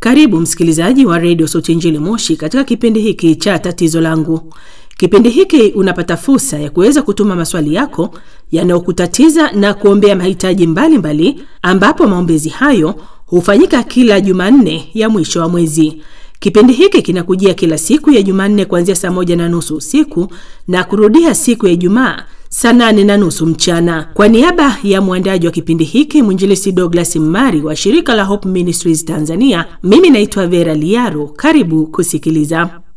Karibu msikilizaji wa redio Sauti Injili Moshi katika kipindi hiki cha tatizo langu. Kipindi hiki unapata fursa ya kuweza kutuma maswali yako yanayokutatiza na kuombea mahitaji mbalimbali mbali, ambapo maombezi hayo hufanyika kila Jumanne ya mwisho wa mwezi. Kipindi hiki kinakujia kila siku ya Jumanne kuanzia saa moja na nusu usiku na kurudia siku ya Ijumaa saa nane na nusu mchana. Kwa niaba ya mwandaji wa kipindi hiki mwinjilisi Douglas Mmari wa shirika la Hope Ministries Tanzania, mimi naitwa Vera Liaro. Karibu kusikiliza.